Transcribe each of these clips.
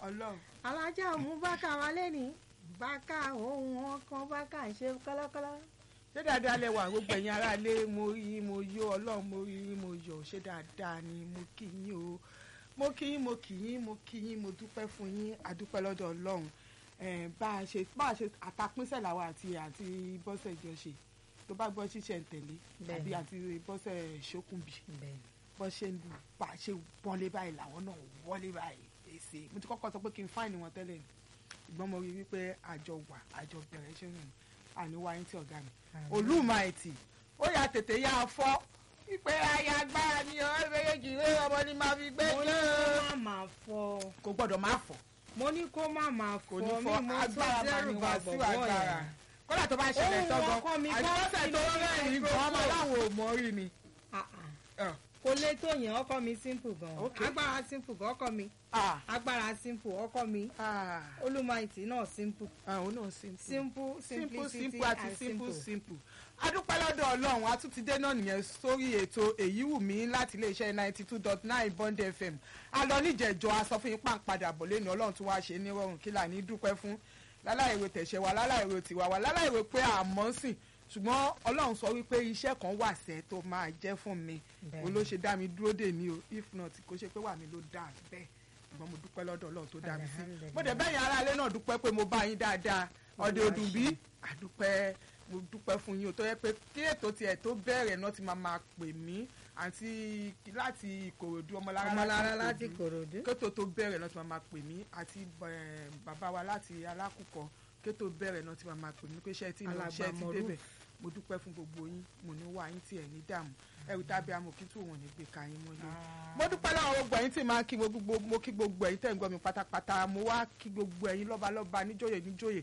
ọlọ́run alájà mú bákà wá lẹ́ni bákà ohun ọkàn bákà ń ṣe kọ́lọ́kọ́lọ́. ṣé dáadáa lẹ wà gbogbo ẹ̀yin aráalé mo rí yín mo yó ọlọ́run mo rí yín mo yọ̀ ṣé dáadáa ni mo kí yín o mo kí yín mo kí yín mo kí yín mo dúpẹ́ fún yín àdúpẹ́ lọ́dọ̀ ọlọ́run Eh, bá a ṣe bá a ṣe àtàpínsẹ̀ làwọn àti àti bọ́sẹ̀ jọ ṣe tó bá gbọ́ ṣíṣẹ̀ ń tẹ̀lé àbí Bẹ́ẹ̀ni. àti bọ́sẹ̀ ṣókùnbí bẹ́ẹ̀ bọ́ ṣe ń bá a ṣe wọlé báyìí làwọn náà wọlé báyìí èsì mo ti kọ́kọ́ sọ pé kí n fáìní wọn tẹ́lẹ̀ ni ṣùgbọ́n mo rí i wípé àjọ wà àjọ bẹ̀rẹ̀ ṣe rìn àníwá yín tí ọ̀gá mi olùmọ̀ẹ̀tì ó yà tètè yá a fọ́ wípé ayé agbára ni ọ̀rẹ́ méjèèjì rẹ ọmọ ni máa fi gbé mo ní jẹ́ kó má máa fọ kò gbọ́dọ̀ má fọ́ mo ní kó má máa fọ kò ní mi fọ́ mo tó agbára máa dẹ́rù ní bá wá sí bọ̀bọ̀ agbára yẹn. kódà tó bá ṣẹlẹ̀ Ohun tọ́gọ́ ọkọ mi àti kọ́ bọ́sẹ̀ sí tó lórí rẹ́rìn-ín gan ọmọ microphone. láwọn ò mọ̀ rí ni. Ah, ah. Ah, kò lè tó yẹn ọkọ mi simple gan Ok. agbára simple gan ọkọ mi ah, agbára simple ọkọ mi ah, olùmọ̀ẹ̀tì náà simple ah, òun náà simple. simple simple simplicity simple àti and simple simple. simple adúpẹ́ lọ́dọ̀ ọlọ́run a tún ti dé náà nìyẹn sórí ètò èyí wù mí láti iléeṣẹ́ ninety two dot nine bond fm a lọ níjẹ̀jọ́ a sọ fún yín pàǹpadà bọ̀ lẹ́nu ọlọ́run tún wáá ṣe nírọ̀rùn kí là ní dúpẹ́ fún láláìwé tẹ̀sẹ̀ wa láláìwé tiwa wa láláìwé pé àmọ́ sìn ṣùgbọ́n ọlọ́run sọ wípé iṣẹ́ kan wà sẹ́ tó máa jẹ́ fún mi Bẹ́ẹ̀ni. òun ló ṣe dá mi dúró dè ní o if not kò ṣe pé wà mí ló dà bẹ́ẹ̀ ṣùgbọ́n mo dúpẹ́ lọ́dọ̀ ọlọ́run tó dá mi sí Alhamdulillah. mo dẹ̀ bẹ́yìn aráalé náà dúpẹ́ pé mo bá yín dáadáa ọdẹ Olúwa òdùn bí àdúpẹ́ mo dúpẹ́ fún yín o tó yẹ pé kí ètò tiẹ̀ tó bẹ̀rẹ̀ náà ti máa máa pè mí àti láti ìkòròdú ọmọlára ọmọlára láti kòròdú kétò tó bẹ̀rẹ̀ náà ti máa máa pè mí àti eh, bàbá wa láti alákùkọ kétò bẹ̀rẹ̀ náà ti máa máa pè mí pé ṣé ẹ ti lọ Alàgbà ṣé ẹ ti Moruf. débẹ̀ mo dúpẹ́ fún gbogbo yín mo ní wá yín tí ẹ̀ ní dààmú ẹrù tábí amòkítù wọn ní gbé ka yín mọ́lẹ̀ mo dúpẹ́ lọ́wọ́ gbogbo ẹ̀yin tí máa ń kí mo gbogbo mo kí gbogbo ẹ̀yin tẹ̀ ń gbọ́ mi pátápátá mo wá kí gbogbo ẹ̀yin lọ́balọ́ba níjòyè níjòyè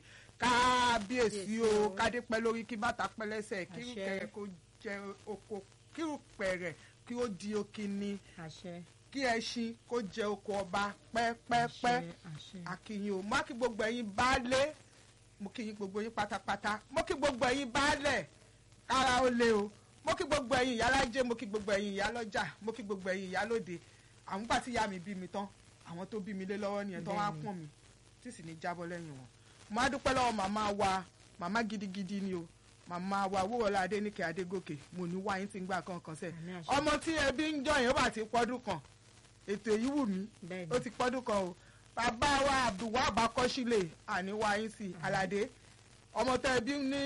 kábíyèsí o Kábíyèsí o. kádé pẹ́ lórí kí bàtà pẹ́ lẹ́sẹ̀ kí Àṣẹ. rúkẹ̀rẹ̀ kó jẹ oko kí rúpẹ̀rẹ̀ kí ó di okini àṣẹ kí ẹṣin kó jẹ oko ọba pẹ́pẹ́pẹ́ àṣẹ àṣẹ akínyìn o mo kí gbogbo ẹ̀yin baálé mo kí yín gbogbo yín pátápátá mo kí gbogbo ẹ̀yin baálẹ̀ kára ó lé o mo kí gbogbo ẹ̀yin ìyálájé mo kí gbogbo ẹ̀yin ìyálọ́jà mo kí gbogbo ẹ̀yin ìyálóde àwọn gbà tí ìyá mi bí mi tán àwọn tó bí mi lé lọ́wọ́ nìyẹn tó wá Bẹ́ẹ̀ni. pọ̀n mi tí sì ní jábọ́ lẹ́yìn wọn mo á dúpẹ́ lọ́wọ́ màmá wa màmá gidigidi ni o màmá wa wúrọ̀lá adéníkẹ́ adégòkè mo ní wáyé tí ń gbà kankan sẹ́ẹ̀ Àmì àṣẹ. ọmọ tí ẹbí ń jọyìn ó bá ti pọ́dún kan ètò èyí wù mí bẹ́ẹ̀ ó ni ti pọ́dún kan o bàbá wa abdulwahab akọ́sílẹ̀ àníwáyín sí aládé ọmọ tẹ bí ní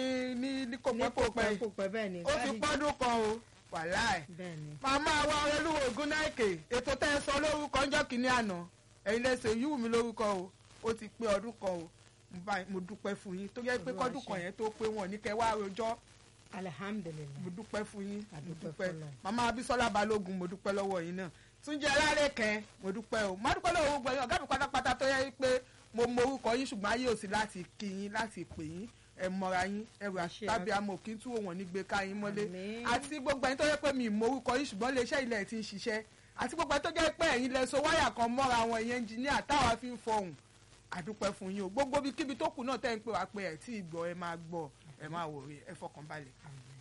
ní ní kò ní pẹ́ kò kò pẹ́ pẹ́ kò pẹ́ bẹ́ẹ̀ ni ó ti Káàdì- pọ́dún kan o wàláì bẹ́ẹ̀ ni màmá wa olúwo ògúnnáìkè ètò tẹ́ ẹ sọ lórúkọ ọjọ́ kìíní àná ẹ̀yin lẹ́sẹ̀ yíwù mí lórúkọ o ó ti pé ọdún kan o mo bá- mo dúpẹ́ fún yín tó yẹ pé Olúwa kọ́dún ṣe. kan yẹn tó pé wọn ní kẹ́ wá rojọ́ alihamudulilayi mo dúpẹ́ fún yín mo Àdúpẹ́ dúpẹ́ fọlọ́run. màmá abisola balógun mo dúpẹ́ lọ́wọ́ yín náà túnjí alárẹ̀kẹ́ mo dúpẹ́ o mo dúpẹ́ lọ́wọ́ gbogbo yín ọ̀gá mi pátápátá tó yẹ pé mo mọ orúkọ yín ṣùgbọ́n ayé ò sí láti kí yín láti pè yín ẹ mọra yín ẹrù Àṣẹ. tàbí amọ̀ kí n tú òwọ̀n ní gbé ká yín mọ́lé Àmín. àti gbogbo ẹni tó yẹ pé mi ì mọ orúkọ yín ṣùgbọ́n iléeṣẹ́ ilẹ̀ ti ń ṣiṣẹ́ àti gbogbo ẹni tó jẹ́ pé ẹ̀yin lẹ so wáyà kan mọ́ra àwọn ẹ̀yẹ ẹnjìníà táwa fi ń fọhùn àdúpẹ́ fún yín o gbogbo bí kíbi tó kù náà tẹ́ ń pè wá pé ẹ̀ tí ì gbọ́ ẹ máa gbọ́ ẹ máa wòye ẹ fọkàn balẹ̀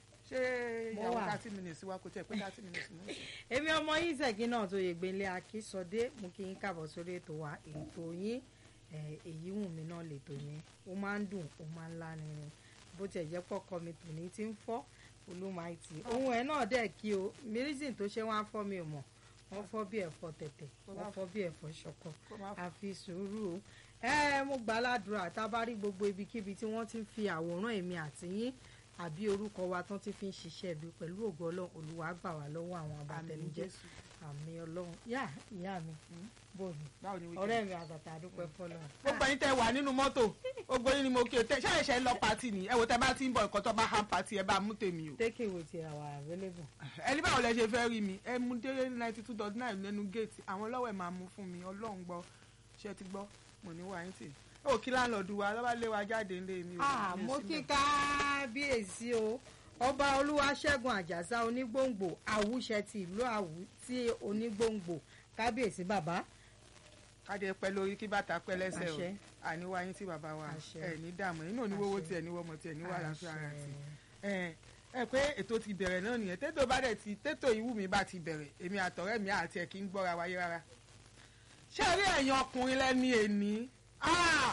ṣé Mo ìyàwó wà. thirty minutes wa kò tẹ̀ pé thirty minutes mọ́. èmi ọmọ yín ṣègì náà tó yẹ gbélé akísọdé mú kí yín káàbọ̀ sórí ètò wa ètò yín eh, èyí wù mí náà lètò yín ó máa ń dùn ó máa ń lárinrin bó tiẹ̀ jẹ́ pọ́kọ mi tòní tí ń fọ́ olúmaìtì ohun ẹ̀ náà dẹ̀ kí o mírísìn tó ṣe wọ́n á fọ́ mi ò mọ̀ wọ́n fọ́ bí ẹ̀fọ́ tẹ̀tẹ̀ wọ́n fọ́ bí ẹ̀fọ́ ṣọ̀kọ̀ Kó má fọ́. àfi sùúrù o ẹ mo gbà ládùúrà tá a bá rí gbogbo ibikíbi tí wọ́n ti ń fi àwòrán èmi àti yín àbí orúkọ wa tán ti fi ń ṣiṣẹ́ ibi pẹ̀lú ògo ọlọ́run olúwa gbà wá lọ́wọ́ àwọn àmì abatẹnijẹ́ jésù àmì ọlọ́run yá ìyá mi bòmí báwo ni wíkẹ́. ọ̀rẹ́ mi àtàtà àdúpẹ́ fọlọ́run. gbogbo ẹ̀yin tẹ́ wà nínú mọ́tò gbogbo yín ni mo kí o tẹ ṣáà ṣe ń lọ pati ni ẹ wò tẹ́ bá ti ń bọ̀ nǹkan tó bá hàn pati ẹ bá mú tèmi o. take away ti our available. ẹni báwo lẹ ṣe fẹ́ rí mi ẹ mú dé ninety two dot nine lẹ́nu géètì àwọn lọ́wọ́ ẹ̀ máa mú fún mi ọlọ́run gbọ́ ṣé ẹ ti gbọ́ mo ní wàá yín tì ó kí láńlọ́ọ̀dù wa lọ́ba lé wa jáde ńlé mi o. ah mi ò mo sí kí mẹ́. kábíyèsí o ọba olúwaṣẹ́gun àjàsá onígbòǹgbò àwùṣẹ ti ìlú àwù tí onígbòǹgbò kábíyèsí bàbá káde pẹ́ lórí kí bàtà pẹ́ lẹ́sẹ̀ o Àṣẹ. àníwá yín tí bàbá wa Àṣẹ. ẹ ní dààmú inú oníwówó Àṣẹ. tiẹ̀ ní wọ́mọ tiẹ̀ ní wàhálà fún ara Àṣẹ. tiẹ̀ ẹ ẹ pé ètò ti bẹ̀rẹ̀ náà nìyẹn tètò bá dẹ̀ ti tètò ìwú mi bá ti bẹ̀rẹ̀ èmi àtọ̀rẹ́ mi àti ẹ̀ kí ń gbọ́ra wáyé rárá ṣé rí ẹ̀yin ọkùnrin lẹ́ni èní Ah!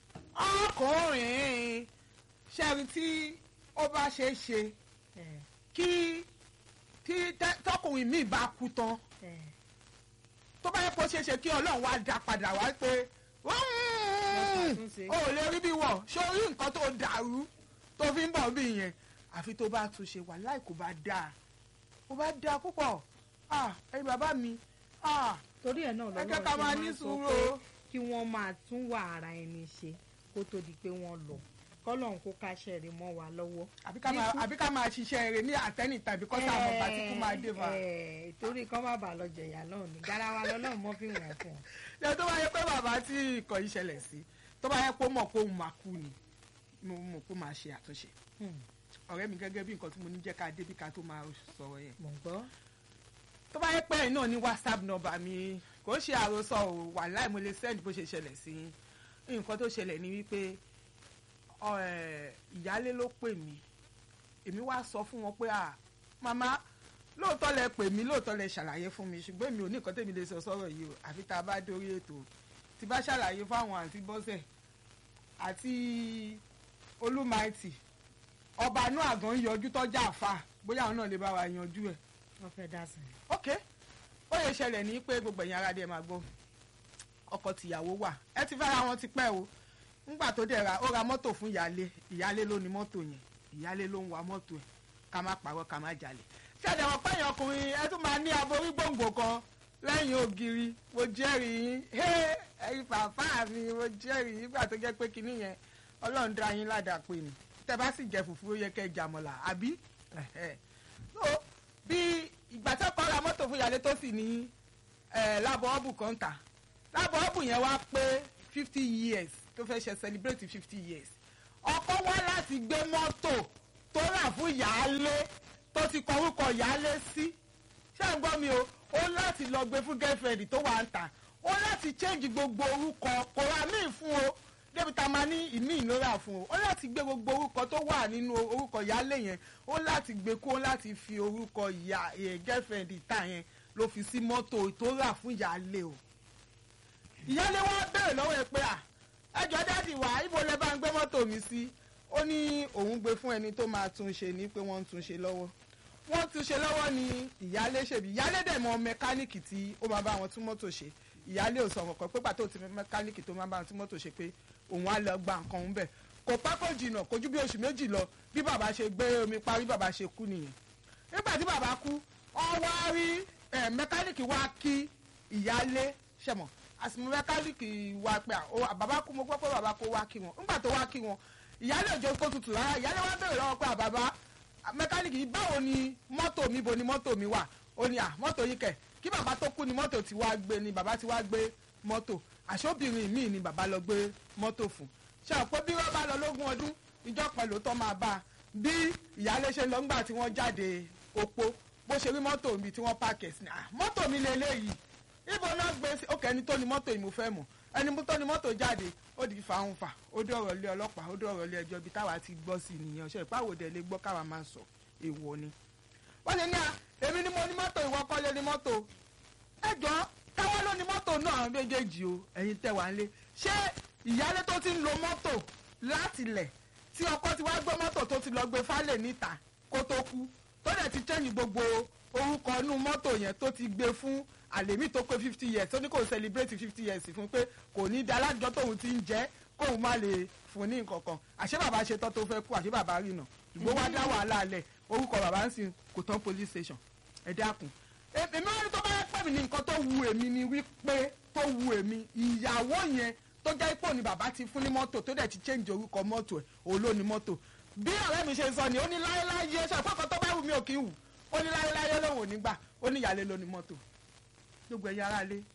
ọkùnrin ṣé rí tí ó bá ṣe é ṣe ẹ kí tí tẹ- tọkùnrin míì bá kú tán ẹ tó bá yẹ kó ṣe é ṣe kí ọlọ́run wá dá padà wá pé ṣàtúnṣe. o ò lè rí bí wọ̀ ṣé o rí nǹkan tó dàrú tó fi ń bọ̀ bí yẹn àfi tó bá tún ṣe wà láì kó bá dáa kó bá dáa púpọ̀ ah ẹ̀yin bàbá mi ah torí ẹ̀ náà ẹ jẹ́ lọ́wọ́ ká ṣe máa máa ní ń sọ sùúrù pé o. kí wọ́n máa tún wà ara ẹni ṣe kó tó di pé wọ́n lọ kọ́lọ́n kó káṣẹ́ rí mọ́ wa lọ́wọ́. àbí ká máa àbí ká máa ṣiṣẹ́ rẹ̀ ní àtẹ́nì tàbí kọ́sà àmọ́ bá tí kú máa dé fa. Ẹ, torí kọ́ má bàa lọ jẹ̀yà náà ni garawa lọ́lọ́run mọ́ fi wọ̀n fún ọ. ṣé tó bá yẹ pé bàbá tí ìkọ̀ yìí ṣẹlẹ̀ sí tó bá yẹ pé ó mọ̀ pé òun máa kú ni mo mọ̀ pé ó máa ṣe àtúnṣe Hmm, ọ̀rẹ́ mi gẹ́gẹ́ bí nǹkan tí mo ní jẹ́ ká débi ká tó máa sọ̀rọ̀ yẹn mò ń gbọ́. tó bá yẹ pé ẹ̀yin náà ní whatsapp number mi kò ṣe àròsọ ò wàláì mo lè send bó ṣe ṣẹlẹ̀ sí yín nǹkan tó ṣẹlẹ̀ ni wípé ọ, ẹ̀, ìyálé ló pè mí èmi wá sọ fún wọn pé à màmá lóòótọ́ lẹ pè mí lóòótọ́ lẹ ṣàlàyé fún mi ṣùgbọ́n èmi ò ní nǹkan tèmi lè sọ sọ́rọ̀ yìí o àfi tá a bá dórí ètò tí bá ṣàlàyé fáwọn àǹtí bọ́sẹ̀ àti olúmaìtì ọba inú àgàn yọjú tọ́jà àfà bóyá àwọn náà lè bá wa yanjú ẹ̀ wọ́n fẹ́ dá sí i. ok ó yẹ ṣẹlẹ̀ ní pé gbogbo ẹ̀yin aráàlú ẹ̀ máa gbọ́ ọkọ tìyàwó wà ẹ ti fẹ́ra wọn ti pẹ́ o ńgbà tó dẹ̀ ra ó ra mọ́tò fún ìyálé ìyálé ló ní mọ́tò yẹn ìyálé ló ń wa mọ́tò ẹ̀ ká má parọ́ ká má jalè ṣẹ̀dẹ̀ wọ́n pẹ́yìn ọkùnrin ẹ tún máa ní aborí gbòǹgbò kan lẹ́yìn ògiri mo jẹ́rìí yín Hé, ẹ̀yin bàbá mi mo jẹ́rìí yín nígbà tó jẹ́ pé kinní yẹn ọlọ́run dá yín ládàá pé ni tẹ́ bá sì jẹ fùfú ó yẹ kẹ́ ẹ jàmọ̀là àbí Ẹ̀hẹ́. so bí ìgbà tó kọ́ ra mọ́tò fún ìyálé tó sì ní eh, lábọ̀ ọ́bù kan tà lábọ̀ ọ́bù yẹn wá pé fifty years tó fẹ́ ṣe celebrate fifty years ọkọ wá láti gbé mọ́tò tó rà fún ìyálé tó ti kọ orúkọ ìyálé sí ṣé ń gbọ́ mi o ó láti lọ gbé fún girlfriend tó wà ń tà ó láti change gbogbo orúkọ kò ra míì fún o débi tá a máa ní ìmí ìlóra fún o ó láti gbé gbogbo orúkọ tó wà nínú orúkọ ìyálé yẹn ó láti gbé kó láti fi orúkọ ìyá ẹ̀ girlfriend ìta yẹn ló fi sí mọ́tò tó rà fún ìyálé o ìyálé wa béèrè lọ́wọ́ ẹ pé à ẹjọ́ dáàdì wá ibo lẹ bá ń gbé mọ́tò mi sí ó ní òun gbé fún ẹni tó máa tún ṣe ní pé wọ́n ń tún ṣe lọ́wọ́ wọ́n tún ṣe lọ́wọ́ ni ìyálé ṣèbí ìyálé dẹ̀ mọ mẹkáníìkì tí ó máa bá wọn tún mọ́tò ṣe ìyálé ò sọ kankan pé pàtó ti mẹkáníìkì tó máa bá wọn tún mọ́tò ṣe pé òun á lọ gba nǹkan òun bẹ̀ kò pẹ́ kò jìnnà kò ju bí oṣù méjì lọ bí bàbá ṣe gbé omi parí bàbá ṣe kú nìyẹn nígbà tí bàbá kú wọ́n wá rí ẹ̀, mẹkáníìkì wá kí ìyálé ṣẹ̀mọ̀ àsìmọ́ mẹkáníìkì wá pé à, ó, bàbá kú mo gbọ́ pé bàbá kó wá kí wọn nígbà tó wá kí wọn ìyálé òjò kó tutù rárá ìyálé wá bèrè lọ́wọ́ pé à, bàbá mẹkáníìkì yìí báwo ni mọ́tò mi bo ni mọ́tò mi wà ó ní à mọ́tò yìí kẹ̀ kí bàbá tó kú ni mọ́tò ti wá gbé ni bàbá ti wá gbé mọ́tò àṣọ́bìnrin míì ni bàbá lọ gbé mọ́tò fún ṣe àpò bí wọ́n bá lọ lógún ọdún ìjọ pẹ̀lú tó máa bá a bí ìyáálé ṣe lọ ńgbà tí wọ́n jáde opó bó ṣe rí mọ́tò mi tí wọ́n pààkì sí ni "Ah, mọ́tò mi lélẹ́yìí ibo náà gbé sí òkè ẹni tó ni mọ́tò yìí mo fẹ́ mọ̀ ẹni tó ni mọ́tò jáde ó di fàáhùn fà ó dé ọ̀rọ̀ ilé ọlọ́pàá ó dé ọ̀rọ̀ ilé ẹjọ́ ibi táwa ti gbọ́ sí nìyẹn ọ̀ṣẹ́ ìpáwòdẹ lè gbọ́ káwa máa sọ èèwọ̀ ni. wọ́n lè ní à èmi ni mo ní mọ́tò ìwọ kọ́ lé ní mọ́tò ẹjọ́ táwọn ló ní mọ́tò náà àwọn méjèèjì o ẹ̀yin tẹ̀ wá lé ṣé ìyálé tó ti ń lo mọ́tò láti lẹ̀ tí ọkọ ti wá gbé mọ́tò tó ti lọ gbé fálẹ̀ níta kó tó kú tó dẹ̀ ti chẹ́yìn gbogbo orúkọ inú mọ́tò yẹn tó ti gbé fún àlèmí tó pé fifty years tó ní kò celebrate fifty years fún pé kò ní da alájọ tóun ti ń jẹ́ kóun má lè fún ní nǹkan kan àṣé bàbá ṣe tán tó fẹ́ kú àṣé bàbá rìnà ìgbó wá dá wàhálà alẹ̀ orúkọ bàbá ń sìn kò tán police station ẹ dákun èmi wọn ní tó bá yẹ pẹ́ mi ní nǹkan tó wu èmi ni wípé tó wu èmi ìyàwó yẹn tó jẹ́ ipò ni bàbá ti fún ní mọ́tò tó dẹ̀ ti change orúkọ mọ́tò ẹ̀ òun ló ní mọ́tò bí ọ̀rẹ́ mi ṣe sọ ni ó ní láéláyé ṣe àpapọ̀ tó bá wù mí ò kí ń wù ó ní láéláyé lòun ò ní gbà ó ní ìyálé ló ní mọ́tò gbogbo ẹ̀yà ara lé.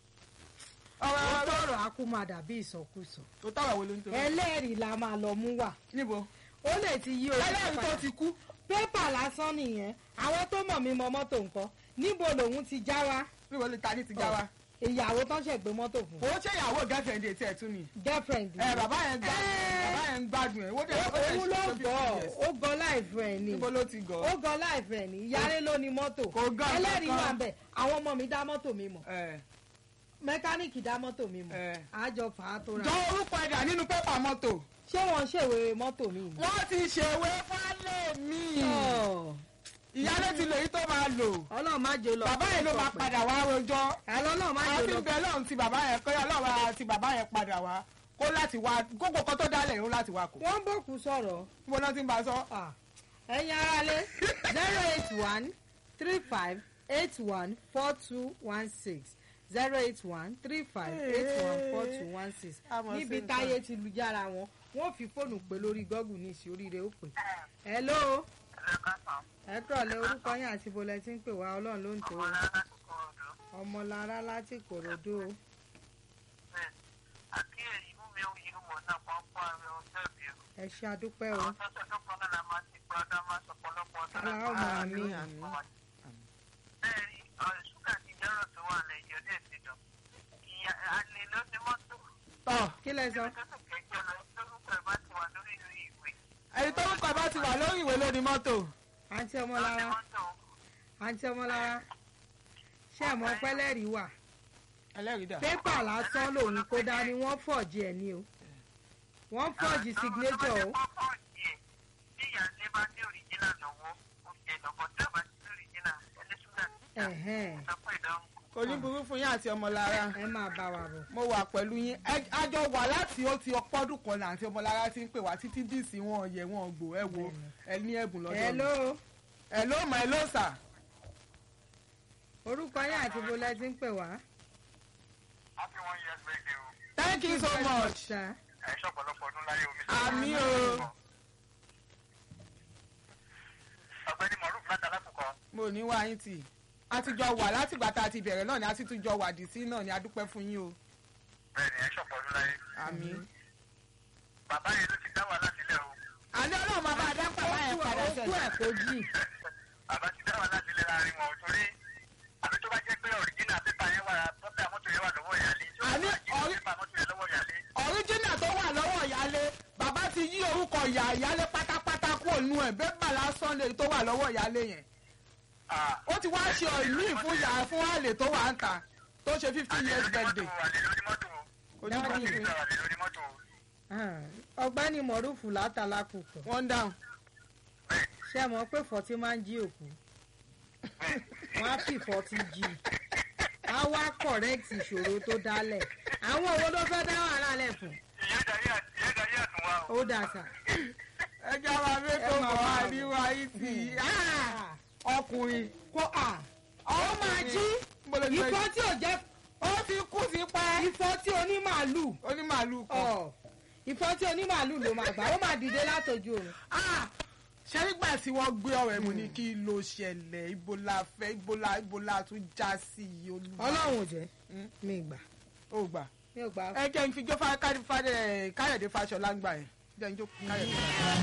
ó ọ̀rọ̀ tọrọ akú máa dàbí ìsọkúsọ tó tọ̀rọ̀ wo ló ń tó. ẹlẹ́rìí la máa lọ mú wà níbo ó lè ti yí orí ẹlẹ́rìí tó ti kú pépà lásán nìyẹn àwọn tó mọ̀ mí mọ mọ́tò nǹkan níbo lòun ti já wa níbo ló ta ní ti já wa. ìyàwó tán ṣẹ̀ gbé mọ́tò fún kò ó ṣe ìyàwó girlfriend etí ẹ̀ tún ni. girlfriend ẹ bàbá yẹn gbádùn Eh. bàbá yẹn gbádùn ẹ̀ wọ́n dẹ̀ ó dẹ̀ òun ló ṣe gọ̀ fifty years. ó gọ̀ láìfẹ́ ẹ̀ ni níbo ló ti gọ̀ ó gọ̀ láìfẹ́ ẹ̀ ni ìyáálé ló ní mọ́tò Kò gọ̀ ẹlẹ́rìí kankan. wà ń bẹ̀ àwọn ọmọ mi dá mọ́tò mi mọ̀ ẹ̀ mẹkáníìkì dá mọ́tò mi mọ̀ Eh. àjọ fà á tó ra jọ orúkọ ẹ̀dà nínú pépà mọ́tò ṣé wọ́n ṣèwé mọ́tò mi ni. wọ́n ti ṣèwé fálẹ̀ mi Ọ̀, ìyálé ti lò yí tó máa lò ọlọ́run má jẹ́ lọ. bàbá yẹn ló máa padà wá rojọ́ àlọ́ náà má jẹ́ àfi lọ. bẹ́ẹ̀ lọ́run ti bàbá yẹn kọ́ ọlọ́run àti bàbá yẹn padà wá kó láti wá gbogbo kan tó dálẹ̀ ó láti wá kó wọ́n ń bòkú sọ̀rọ̀ mo náà ti ń bá a sọ Ah, ẹ̀yin aráalé zero eight one three five eight one four two one six zero eight one three five eight one four two one six Àmọ́ sí níbi nǹkan. táyé ti lu jára wọn wọ́n fi fóònù pé lórí gọ́gù ní ìsì oríire ó pè. hello ẹ kúrọ̀lẹ́ orúkọ yín àti bọ́lẹ̀ tí ń pè wá ọlọ́run ló ń tó o. ọmọlára láti kòròdú o. ẹ ṣe àdúpẹ́ o. aláwọ̀ àmì àmì. tọ́ kí lẹ sọ. ẹni tó ń kọ́ bá ti wà lórí ìwé lórí mọ́tò àǹtí ọmọlára àǹtí ọmọlára ṣé ẹ̀ mọ̀ pẹ́lẹ́rì wà. ẹlẹ́rìí dà pépà lásán lòun kó dání wọ́n fọ̀jì ẹ̀ ní o wọ́n fọ̀jì signature o. Ẹ̀hẹ́n, kò ní burú fún yín àti ọmọlára ẹ máa bá wa bọ̀. mo wà pẹ̀lú yín Ẹ- a jọ wà láti ó ti ọpọ́dún kan là àti ọmọlára ti ń pè wá títí dìísì wọn yẹ wọn gbò ẹ wo ẹ ní ẹ̀bùn lọ́dọ̀ mi. hello ẹ ló mọ ẹ ló sà orúkọ yín àti bọ́lẹ̀ tí ń pè wá. thank you so much Sà, àmì o ọ̀gbẹ́ni moruf látàlákùkọ mo ní wá yín tì a ti jọ wà látìgbà tá a ti bẹ̀rẹ̀ náà ni a sì tún jọ wà dì sí náà ni a dúpẹ́ fún yín o bẹ́ẹ̀ ni ẹ ṣọ̀pọ̀ ọdún láyé àmì. bàbá yẹn ló ti dá wàhálà sílẹ̀ o àní ọlọ́run máa bá a dá pàmò ó ẹ̀ kú padà ó kú sẹ́yìn. ẹ̀ kó jì. bàbá ti dá wàhálà sílẹ̀ láàrin wọn torí àbí tó bá jẹ́ pé ọ̀ríjìnà pépà yẹn wà pépà mọ́tò yẹn wà lọ́wọ́ ìyáálé tí ó Àní bá jí ọ̀rí- pépà mọ́tò yẹn lọ́wọ́ ìyáálé ọ̀ríjínà tó wà lọ́wọ́ ìyálé bàbá ti yí orúkọ ìyá ìyálé pátápátá kúrò nù ẹ̀ bẹ́ẹ̀ bà lásán lè tó wà lọ́wọ́ ìyálé yẹn Ah, ó ti wá ṣe ìmí fún ìyá fún àlè tó wà ń ta tó ṣe fifty àlè years lórí birthday mọ́tò àlè lórí mọ́tò kò ní burú Dáàdi. fún yín. àlè lórí mọ́tò Ah, ọ̀gbẹ́ni mọ̀rúfù látàlákùkọ one down bẹ́ẹ̀ ṣé ẹ mọ̀ pé fọ́tí máa ń jí òkú wọ́n á fi fọ́tí jí á wá correct ìṣòro tó dálẹ̀ àwọn owó ló fẹ́ dá wàhálà lẹ̀ fún ìyẹn darí àt- ìyẹn darí àtún wa o ó dà sà. ẹ jẹ́ àwọn abẹ́tò Ẹ máa bọ̀ wá wá bọ̀. níwá yìí tì í Ah! ọkùnrin kó à ó máa jí Mo lè gbé- ìfọ́ tí ò jẹ́ ó ti kú sí pẹ́ ìfọ́ tí onímàálù onímàálù kan ọ̀ ìfọ́ tí onímàálù ló máa gbà ó máa dìde látọjú òun. Ah! ṣé nígbà tí wọ́n gbé ọ̀rọ̀ ẹ̀ mú ní kí ló ṣẹlẹ̀ ibo la fẹ́ ibo la ibo la tún já sí i olúwa ọlọ́run ò jẹ́ Mm. mi gbà ó gbà mi ò gbà ẹ jẹ́ n fi jó Fá- Ká- Fá- Káyọ̀dé Fáṣọlá gbà ẹ̀ jẹ́ n jó Káyọ̀dé.